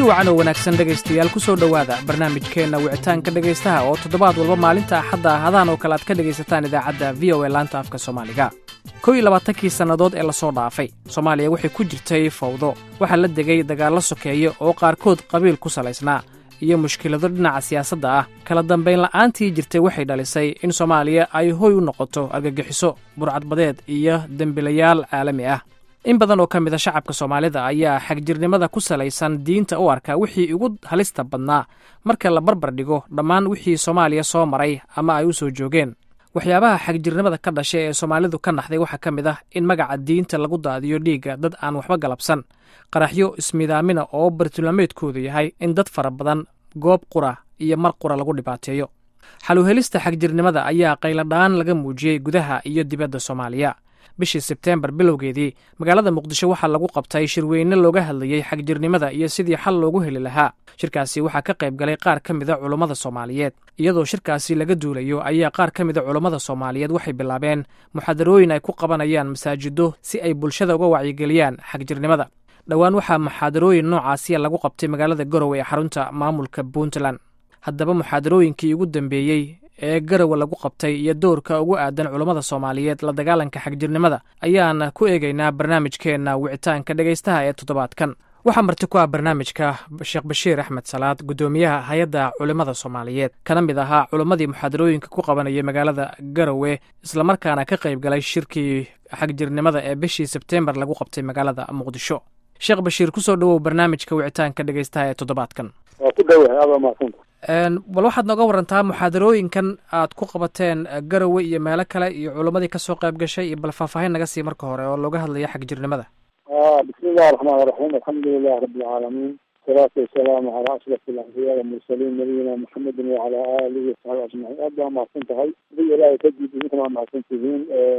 wacan oo wanaagsan dhegaystayaal ku soo dhowaada barnaamijkeenna wicitaanka dhegaystaha oo toddobaad walba maalinta axadda ahadaan oo kale aad ka dhegaysataan idaacadda v o e laanta afka soomaaliga kow iyo labaatankii sannadood ee lasoo dhaafay soomaaliya waxay ku jirtay fawdo waxaa la degay dagaallo sokeeye oo qaarkood qabiil ku salaysnaa iyo mushkilado dhinaca siyaasadda ah kala dambayn la'aantii jirtay waxay dhalisay in soomaaliya ay hoy u noqoto argagixiso burcadbadeed iyo dembilayaal caalami ah in badan oo ka mid a shacabka soomaalida ayaa xagjirnimada ku salaysan diinta u arka wixii ugu halista badnaa marka la barbar dhigo dhammaan wixii soomaaliya soo maray ama ay u soo joogeen waxyaabaha xagjirnimada ka dhashay ee soomaalidu ka naxday waxaa ka mid ah in magaca diinta lagu daadiyo dhiigga dad aan waxba galabsan qaraxyo ismidaamina oo bartilmaameedkoodu yahay in dad fara badan goob qura iyo mar qura lagu dhibaateeyo xaluhelista xagjirnimada ayaa qayladhaan laga muujiyey gudaha iyo dibadda soomaaliya bishii sebteembar bilowgeedii magaalada muqdisho waxaa lagu qabtay shirweyne looga hadlayey xagjirnimada iyo sidii xal loogu heli lahaa shirkaasi waxaa ka qayb galay qaar ka mida culummada soomaaliyeed iyadoo shirkaasi laga duulayo ayaa qaar ka mida culummada soomaaliyeed waxay bilaabeen muxaadarooyin ay ku qabanayaan masaajido si ay bulshada uga wacyigeliyaan xagjirnimada dhowaan waxaa muxaadarooyin noocaasiya lagu qabtay magaalada garowe ee xarunta maamulka puntland haddaba muxaadarooyinkii ugu dambeeyey ee garowe lagu qabtay iyo doorka ugu aadan culummada soomaaliyeed la dagaalanka xagjirnimada ayaan ku eegaynaa barnaamijkeenna wicitaanka dhegaystaha ee toddobaadkan waxaa marti ku ah barnaamijka sheekh bashiir axmed salaad guddoomiyaha hay-adda culimmada soomaaliyeed kana mid ahaa culimmadii muxaadarooyinka ku qabanayay magaalada garowe islamarkaana ka qayb galay shirkii xagjirnimada ee bishii sebteembar lagu qabtay magaalada muqdisho sheekh bashiir kusoo dhowow barnaamijka wicitaanka dhegaystaha ee toddobaadkan waa ku dhowahay aada mahadsanta bal waxaad nooga warantaa muxaadarooyinkan aad ku qabateen garowe iyo meelo kale iyo culimmadii kasoo qayb gashay iyo bal faahfaahin naga sii marka hore oo looga hadlaya xagjirnimada bismi illahi raxmaan iraxiim alxamdulilahi rabi alcaalamiin wasalaatu wasalaamu calaa ashraf alambiyaa walmursaliin nabiyina maxamedin wacalaa aalihi wasaxbi ajmaciin aad baa mahadsan tahay adiga ilaahay kadib idinkana waa mahadsan tihiin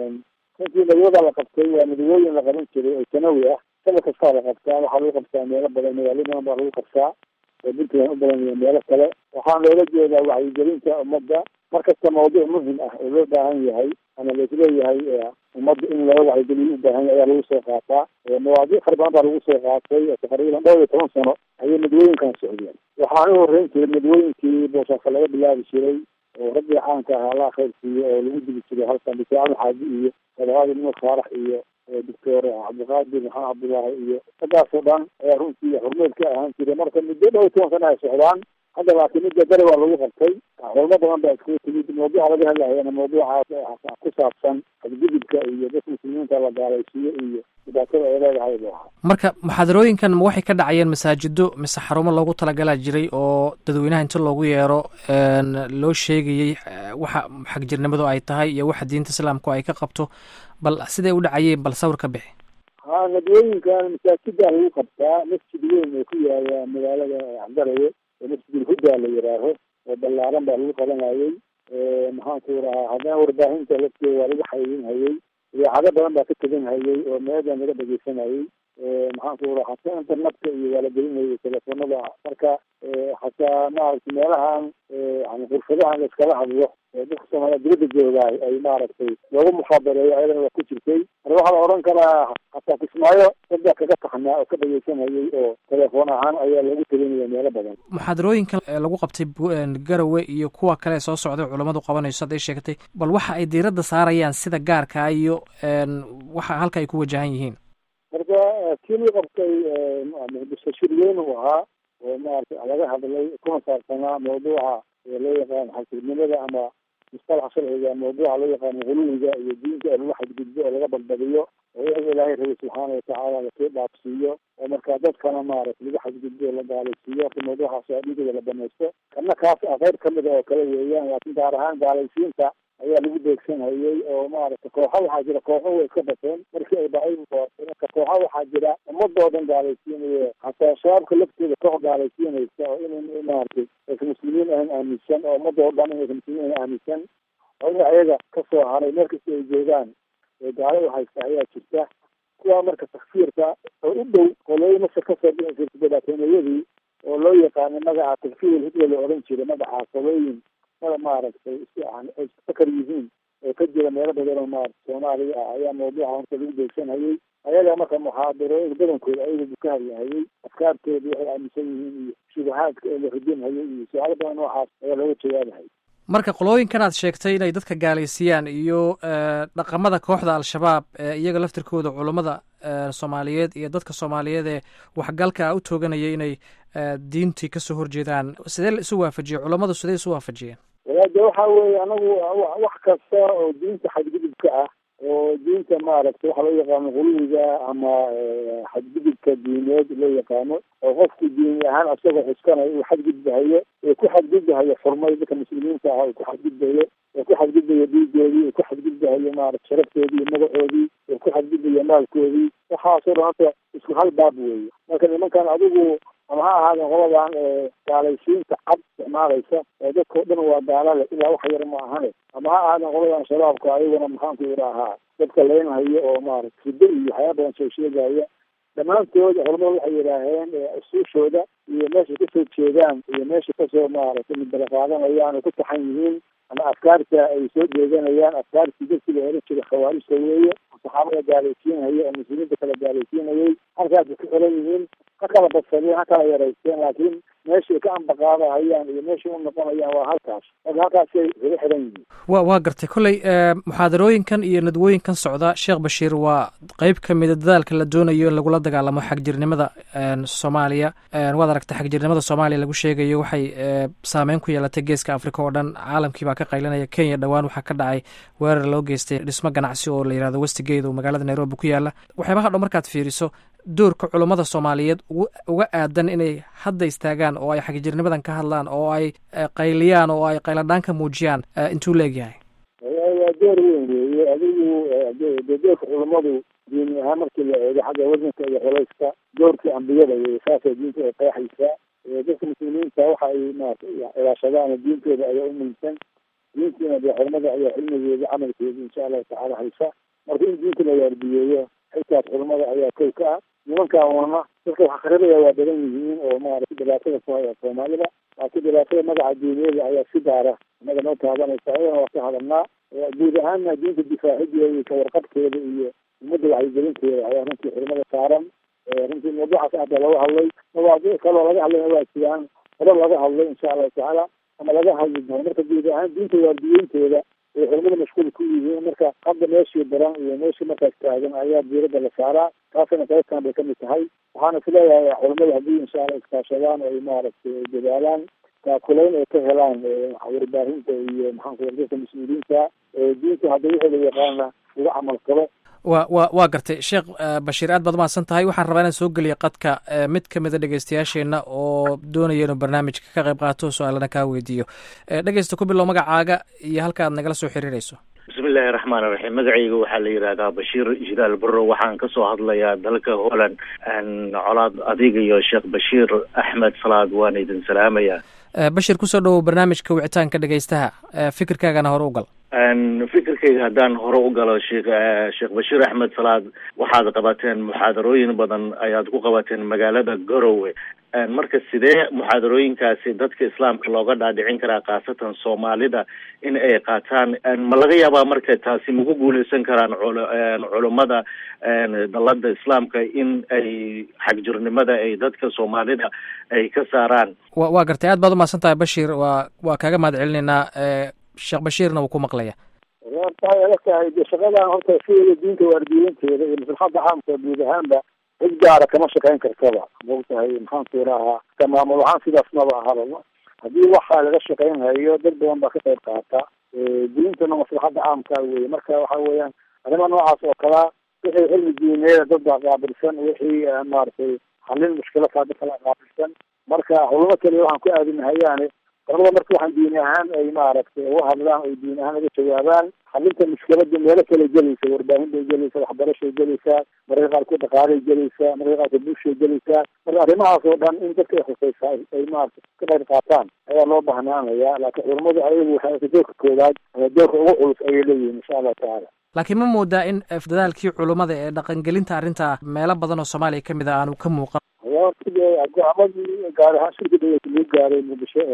runtii nadwada la qabtay waa nadwooyin la qaban jiray oo sanawi ah saba kastaa la qabtaa waxaa lagu qabtaa meelo badan magaalo badan baa lagu qabtaa oo puntland u badan iyo meelo kale waxaan loola jeedaa wacyigelinta ummadda markasta mawduuc muhim ah oo loo baahan yahay ama laisleeyahay ummadda in laga wacyigeliyo u baahan yahay ayaa lagu soo qaataa mawaadiic fara badan baa lagu soo qaatay taqriiban dhowr iyo toban sano ayay nadwooyinkan socdeen waxaan u horreyn jiray nadwooyinkii boosaaska laga bilaabi jiray oo raggii caanka ahaa allah khayr siiyo oo lagu digi jiray halkan dictor axmed xaaji iyo sadaadi nimad faarax iyo doctor cabdiqaadir maxamed cabdullaahi iyo raggaasoo dhan ayaa runtii xurmeed ka ahaan jiray marka muddo dhowr toban sana ay socdaan hadda laakiin midda gari waa lagu qabtay culmo badan baa iskugu timid mawduuca laga hadlayana mawduucaas ku saabsan xadgudubka iyo dadka muslimiinta la gaalaysiiyo iyo dhibaatada ay leedahay buu ahaa marka muxaadarooyinkan ma waxay ka dhacayeen masaajido mise xarumo loogu talagalaa jiray oo dadweynaha inta loogu yeero loo sheegayey waxa xagjirnimadu ay tahay iyo waxa diinta islaamku ay ka qabto bal siday u dhacayeen bal sawir ka bixi ha nadwooyinkan masaajidaa lagu qabtaa masjid weyn oo ku yaala magaalada garowe oo masjidulhuda la yidhaaho oo ballaaran baa lagu qabanayey maxaanku rahaa haddana warbaahinta lafteeda waa lagu xayeyinhayey idaacado badan baa ka teganhayey oo meedan laga dhegeysanayey maxaanku raha hataa internetka iyo waa la gelinayay telefoonada marka hataa maaragtay meelahan yani furfadahan la iskala hadlo dadka soomaaliya dibadda joogaay ay maaragtay loogu mukhaabareeyo ayadana waa ku jirtay marka waxaa la odhan karaa hataa kismaayo dadbaa kaga taxnaa oo ka dhegeysanayay oo telefoon ahaan ayaa loogu telinaya meelo badan muxaadarooyinkan lagu qabtay garowe iyo kuwa kale soo socday culammadu qabanayso hadday sheegtay bal waxa ay diiradda saarayaan sida gaarkaa iyo waxa halka ay ku wajahan yihiin marka kii lagu qabtay muqdisho shir weyn uu ahaa oo maarata laga hadlay kuna saabsanaa mawduuca loo yaqaan xagjirnimada ama mustalaxa sharciga mawduuca loo yaqaano huluwiga iyo diinta oo lagu xadgudbo oo laga balbadiyo oo iyaga ilaahay rabay subxaana watacaala lasoo dhaafsiiyo oo markaa dadkana maarata lagu xadgudbo la gaalaysiiyo horta mawduucaas waa dhiigooda la banaysto kana kaas a qayb kamida oo kale weeyaan laakiin gaar ahaan gaalaysiinta ayaa lagu beegsanhayey oo maaragtay kooxa waxaa jira kooxo way iska dhasheen markii ay dhacay marka kooxa waxaa jira ummadoodan gaalaysiinayo hataa shabaabka laftooda koox gaalaysiinaysa oo in maaragtay aysan muslimiin ahan aaminsan oo ummadoo dhan inaysan muslimiin ahan aaminsan oo in ayaga kasoo haray meel kasta ay joogaan ee gaalada haysta ayaa jirta kuwaa marka takfiirka oo u dhow qolooyin masar kasoo dhici jirta dhibaatoomayadii oo loo yaqaanay magaca takfiir hidla la odhan jiray magaca qolooyin mada maaragtay ay fakar yihiin oo ka jira meelo badan oo maarata soomaaliya ah ayaa mawduuca horta lagu beegsanhayay ayaga marka muxaadarooyin badankooda ayaga ka hadlahayay afkaartooda waxay aaminsan yihiin iyo shubahaadka oo la hudinhayay iyo su-aalo badan noocaas ayaa looga jawaabahayay marka qolooyinkan aad sheegtay inay dadka gaalaysiiyaan iyo dhaqamada kooxda al-shabaab iyaga laftirkooda culummada soomaaliyeed iyo dadka soomaaliyeed ee waxgalka u tooganaya inay diintii kasoo horjeedaan sidee la isu waafajiyey culammadu sidee isu waafajiyeen walaade waxa weeye anagu wax kasta oo diinta xadgudubka ah oo diinta maaragtay waxa loo yaqaano quluwiga ama xadgudubka diineed loo yaqaano oo qofku diini ahaan asagoo xuskanayo uu xadgudbahayo ee ku xadgudbahayo xurmay dadka muslimiinta ah uu ku xadgudbayo oo ku xadgudbayo dhiigoodii uu ku xadgudbahayo maarata sharaftoodii iyo magacoodii uu ku xadgudbayo maalkoodii waxaasoo dhan horta isku hal baab weeye marka nimankan adigu ama ha ahaadeen qoladan gaalaysiinta cad isticmaalaysa oo dadkao dhan waa gaalale ilaa wax yar ma ahane ama ha ahaadeen qoladan shabaabka ayaguna maxaanku idhaahaa dadka leynhayo oo maarata hiddo iyo waxyaaba badan soo sheegaya dhammaantood culamadu waxay yidhaaheen usuushooda iyo meeshay kasoo jeedaan iyo meesha kasoo maaragtay midbala qaadanayaan oo ku taxan yihiin ama afkaarta ay soo jeedanayaan afkaartii dadkii la oran jiray khawaarijta weeye saxaabada gaalaysiinhaya oo muslimiinta kala gaalaysiinayay halkaasay ku xiran yihiin ha kala badsadeen ha kala yaraysteen laakiin meeshay ka ambaqaadahayaan iyo meeshay u noqonayaan waa halkaas marka halkaasay kaga xiran yihiin wa waa gartay kolley muxaadarooyinkan iyo nadwooyinkan socda sheekh bashiir waa qeyb ka mida dadaalka la doonayo in lagula dagaalamo xagjirnimada soomaaliya waad aragtay xagjirnimada soomaaliya lagu sheegayo waxay saameyn ku yeelatay geeska africa oo dhan caalamkii baa ka qaylinaya kenya dhowaan waxaa ka dhacay weerar loo geystay dhismo ganacsi oo la yihahdo westigate oo magaalada nairobi ku yaala waxyaabaha dhan markaad fiiriso doorka culummada soomaaliyeed uga aadan inay hadda istaagaan oo ay xagjirnimadan ka hadlaan oo ay qayliyaan oo ay qayladhaan ka muujiyaan intuu leegyahay waa door weyn weeye adigu de doorka culummadu diini ahaan markii la eego xagga wadanka iyo culayska doorkii ambiyada wey saasay diinta ay qeexaysaa dadka muslimiinta waxa ay maarata ilaashadaan diintooda ayaa u muhiimsan diintiina dee culamada ayaa cilmigeeda camalkeeda insha allahu tacaala haysa marka in diinta la waardiyeeyo xilkaas culamada ayaa kow ka ah nimankan wana dadka wax akrinaya waa badan yihiin oo maarata dhibaatada ku haya soomaalida laakiin dhibaatada magaca diineeda ayaa si gaara inaga noo taabanaysa ayadana waa ka hadalnaa guud ahaanna diinta difaacideeda iyo kawarqabkeeda iyo ummadda wacyigelinteeda ayaa runtii culimada saaran runtii mawduucaas hadda laga hadlay mawaadiic kaloo laga hadlayna waa jiraan hore laga hadlay insha allahu tacaala ama laga hadli doono marka guud ahaan diinta waardiyeynteeda ay culimada mashquul ku yihiin marka hadda meeshii daran iyo meeshii markaas taagan ayaa diirada la saaraa taasina qaybtan bay kamid tahay waxaana is leeyahay culimada haddii insha allah iskaashadaan ay maaragtay dadaalaan taakulayn ay ka helaan warbaahinta iyo maxaanku dadka mas-uuliyiinta diinta hadda wixii la yaqaana uga camal qabo wa wa waa gartay sheekh bashiir aad baad umahadsan tahay waxaan rabaa inaan soo geliya qadka mid ka mida dhegeystayaasheenna oo doonaya inuu barnaamijka ka qayb qaato su-aalana kaa weydiiyo dhegeysta ku bilow magacaaga iyo halka aad nagala soo xiriirayso bismi illaahi raxmaan iraxiim magacayga waxaa la yidhahdaa bashiir jilaal barro waxaan kasoo hadlayaa dalka holland colaad adiga iyo sheekh bashiir axmed salaad waan idin salaamaya bashir kusoo dhowow barnaamijka wicitaanka dhegeystaha fikirkaagana hore u gal fikirkayga haddaan hore u galo sheekh sheekh bashiir axmed salaad waxaad qabateen muxaadarooyin badan ayaad ku qabateen magaalada garowe marka sidee muxaadarooyinkaasi dadka islaamka looga dhaadhicin karaa khaasatan soomaalida in ay qaataan ma laga yaabaa marka taasi maku guuleysan karaan culummada dalada islaamka in ay xagjirnimada ay dadka soomaalida ay ka saaraan wa waa gartay aad baad umahadsan tahay bashiir waa waa kaaga mahad celinaynaa sheekh bashiirna wuu ku maqlaya tahay adag tahay de shaqadan horta sideeda diinta waardiyeynteeda iyo maslaxada caamka guud ahaanba cid gaara kama shaqeyn kartaba maogtahay maxaanku idhaahaa ka maamul ahaan sidaas maba ahaba haddii waxa laga shaqeyn hayo dad badan baa ka qayb qaata diintana maslaxada caamka weye marka waxa weeyaan arrimaha noocaas oo kalaa wixii cilmi diineeda dad baa qaabilsan wixii maaragtay xalin mushkilada dad kala qaabilsan marka culamo kaliya waxaan ku aadinahayaane culamada marka waxaan diini ahaan ay maaragtay uga hadlaan ay diini ahaan uga jawaabaan xalinta mushkilada meelo kale gelaysa warbaahin bay gelaysaa waxbarashay gelaysaa mararka qaarkood dhaqaalay gelaysaa mararka qaarkood bulshay gelaysaa marka arrimahaas oo dhan in dadka ay khusaysaa ay maarata ka qayb qaataan ayaa loo bahnaanaya laakiin culamadu ayagu waxay doorka koowaad ama doorka ugu culus ayay leeyihiin insha allahu tacaala laakiin ma moodaa in dadaalkii culummada ee dhaqangelinta arrinta meelo badan oo soomaaliya kamid a aanu ka muuqan go-aamadii gaar ahaan shirka dawlata lagu gaaray muqdisho ee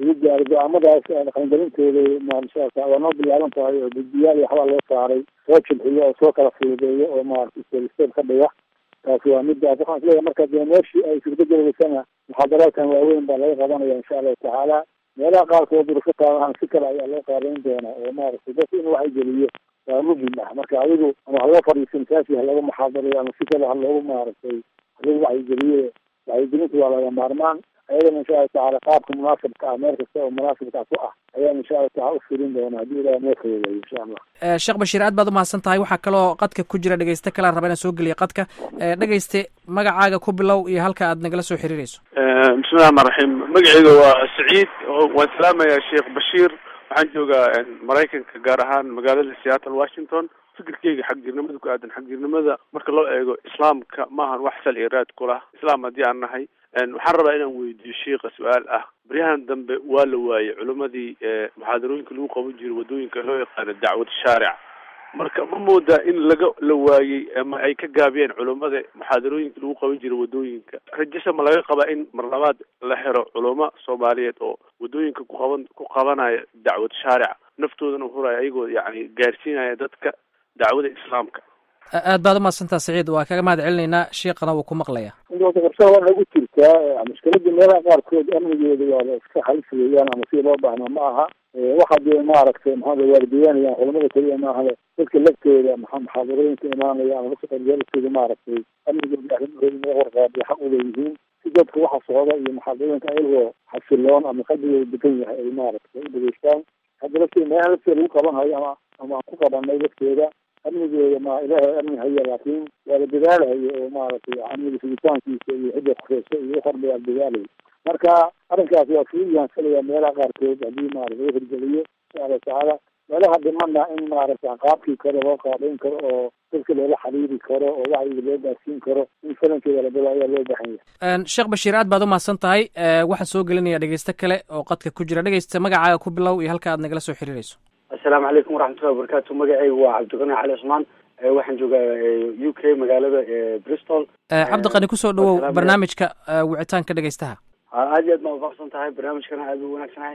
lagu gaaro go-aamadaas dhaqangelintooda maarata waa noo bilaaban tahay oo guddiyaal iyo waxbaa loo saaray soo jilxiyo oo soo kala fududeeyo oo maarata step ka dhiga taasi waa midaas waxaan isleeyahay marka dee meeshii ay suurtagelaysana muxaadaraadkan waaweyn baa laga qabanaya insha allahu tacaala meelaha qaarkood durufo qaadahan si kale ayaa loo qaabeyn doonaa oo maaragtay dadka in wax geliyo waa muhim ah marka adigu ama ha loo fadhiiso masaasi ha lagu muxaadarayo ama si kale ha loogu maaragtay halagu wacyigeliyo wacyigelintu waa laga maarmaan ayadana insha allahu tacaala qaabka munaasibka ah meel kasta oo munaasibka ku ah ayaan insha allahu taala u filin doona haddii ilaah noo fududeeyo insha allah sheekh bashiir aad baad umahadsan tahay waxaa kaloo qadka ku jira dhegeyste kalaan raba inaan soo geliya qadka dhegeyste magacaaga ku bilow iyo halka aad nagala soo xiriireyso bismillahi raxmaan raxiim magacayga waa saciid waan salaamayaa sheekh bashiir waxaan joogaa maraykanka gaar ahaan magaalada seattle washington fikirkeyga xagjirnimada ku aadan xagjirnimada marka loo eego islaamka maahan wax sal iyo raad ku lah islaam haddii aan nahay waxaan rabaa inaan weydiiyo sheika su-aal ah baryahan dambe waa la waayey culimadii muxaadarooyinka lagu qaban jiray waddooyinka loo yaqaano dacwad shaaric marka ma moodaa in laga la waayey ama ay ka gaabiyeen culimada muxaadarooyinka lagu qaban jiray waddooyinka rajasa ma laga qabaa in mar labaad la xiro culamo soomaaliyeed oo waddooyinka ku qaban ku qabanaya dacwad shaaric naftoodana huraya ayagoo yani gaarsiinaya dadka dacwada islaamka aad baad umahadsantaa saciid waa kaga mahad celinaynaa sheikana wuu ku maqlaya inta qabsada waa nagu jirtaa mushkilada meelaha qaarkood amnigeeda waa la iska halis weeyaan ama sida loo baahna ma aha waxa dee maaragtay maxaa waardiyaanayaan culamada keliya maahale dadka laftooda maxaa muxaadarooyinka imaanaya ama dadka qaryaalkooda maaragtay amnigooda arrimahooda in laga warqaabiyo xaq uleeyihiin si dadka waxa socda iyo muxaadarooyinka ayagoo xasiloon ama qalbigooda degan yahay ay maaragtay u dhageystaan hadda lafteeda meelaha lafteeda lagu qabanhayo ama ama aan ku qabanay lafteeda amnigeeda ma ilaahay amni haya laakiin waa la dadaalahayo oo maaragtay amniga sugitaankiisa iyo cidda kufeysa iyo waxorba waa la dadaalayo marka arrinkaas waa fuuyahan filaya meelaha qaarkood haddii maarata laga hirgeliyo insha allahu tacaala meelaha dhimana in maaragta qaabkii kale loo qaabeyn karo oo dadka loola xiriiri karo oo wacyiga loo gaarsiin karo in falankeeda labada ayaa loo baahan yahay sheekh bashiir aad baad umahadsan tahay waxaan soo gelinaya dhegeyste kale oo qadka ku jira dhegeysta magacaaga ku bilow iyo halka aad nagala soo xiriireyso assalaamu calaykum waraxmatullahi wabarakatu magacaygu waa cabdiqani cali cusmaan waxaan joogaa u k magaalada bristol cabdiqani kusoo dhawow barnaamijka wicitaanka dhegeystaha aad iyo aad baa ufaqsan tahay barnaamijkana aad u wanaagsanahay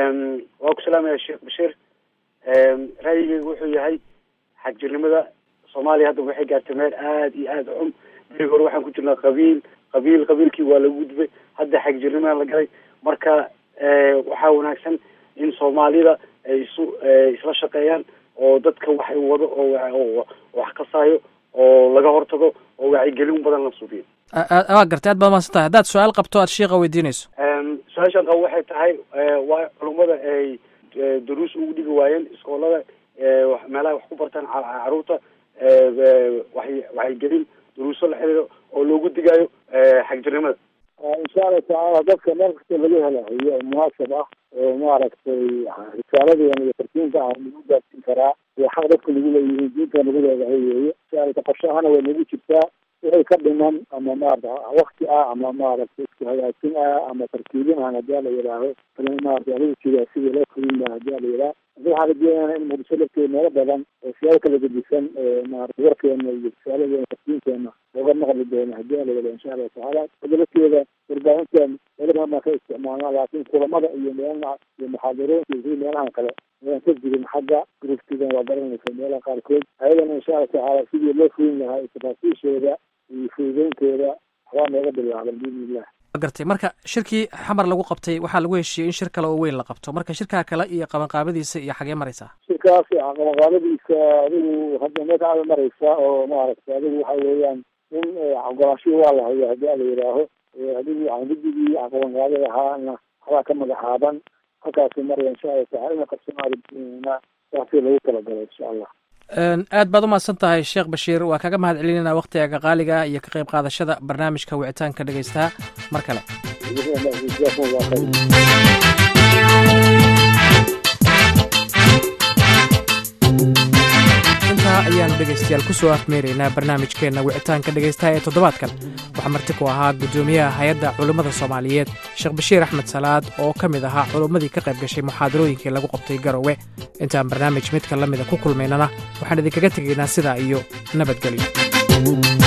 waa ku salaamaya sheekh bashiir ra'yigeygu wuxuu yahay xagjirnimada soomaaliya hadda waxay gaartay meel aad iyo aad xum berigi hore waxaan ku jirnaa qabiil qabiil qabiilkii waa lagu gudbay hadda xagjirnimada la galay marka waxaa wanaagsan in soomaalida ay isu isla shaqeeyaan oo dadka waxay wado oo wax kasaayo oo laga hortago oo wacyigelin badan la suubiyo waa gartay aad baad mahadsan tahay haddaad su-aal qabto aad sheika weydiinayso su-aashaan qabo waxay tahay waa culummada ay duruus ugu dhigi waayeen iskoolada meelaha wax ku bartaan caruurta waay wacyigelin duruuso la xiriiro oo loogu digayo xagjirnimada insha allahu tacaala dadka meel kasta laga helahayo oo munaasab ah oo maaragtay risaaladeena iyo tarkiinka ah lagu gaarsiin karaa iyo xaq dadka lagu leeyihiin diinta lagu leedahay weeye insha alla qorshahana way nagu jirtaa wixii ka dhiman ama maarata wakti ah ama maaragtay isku hagaajin ah ama tarkiibin ah hadii ala yidhaaho maarata adigu jiraa sidii loo fulin laha hadii ala yidhaha hadii waxaa la deenana in muqdisho lafteeda meelo badan oo siyaabo kala gedisan maarata warkeena iyo risaaladeena tarkiinkeena looga maqli doono hadii ala yidhaha insha allahu tacaala hadda lafteeda warbaahintan meelo badan baan ka isticmaalnaa laakiin kulamada iyo meelna iyo muxaadarooyinka iyo sidii meelahan kale ayaan ka jirin xagga gruftigan waa garanaysa meelaha qaarkood ayadana insha allahu tacaala sidii loo fulin lahaa tafaasiishooda iyo fududeynteeda waxbaa nooga bilaaban biidni illah gartay marka shirkii xamar lagu qabtay waxaa lagu heshiiyey in shir kale oo weyn la qabto marka shirkaa kale iyo qabanqaabadiisa iyo xagee maraysaa shirkaas qabanqaabadiisa adigu hadda meesha aada maraysa oo maaragtay adigu waxa weeyaan in ogolaanshihii waa la hayo hadii ala yidhaaho adigu guddigii qabanqaabada ahaana waxbaa ka magacaaban halkaasi maraya insha allahu taala ina qabsanaadna saasi lagu talagalo insha allah aad baad umahadsan tahay sheekh bashiir waa kaga mahad celinayna waktigaga qaaliga iyo ka qayb qaadashada barnaamijka wicitaanka dhegeystaha mar kale intaa ayaanu dhegeystayaal kusoo afmeeraynaa barnaamijkeenna wicitaanka dhegeystaha ee toddobaadkan waxaa marti ku ahaa guddoomiyaha hay-adda culummada soomaaliyeed sheekh bashiir axmed salaad oo ka mid ahaa culummadii ka qayb gashay muxaadarooyinkii lagu qabtay garowe intaan barnaamij midka la mida ku kulmaynana waxaan idinkaga tegaynaa sidaa iyo nabadgelyo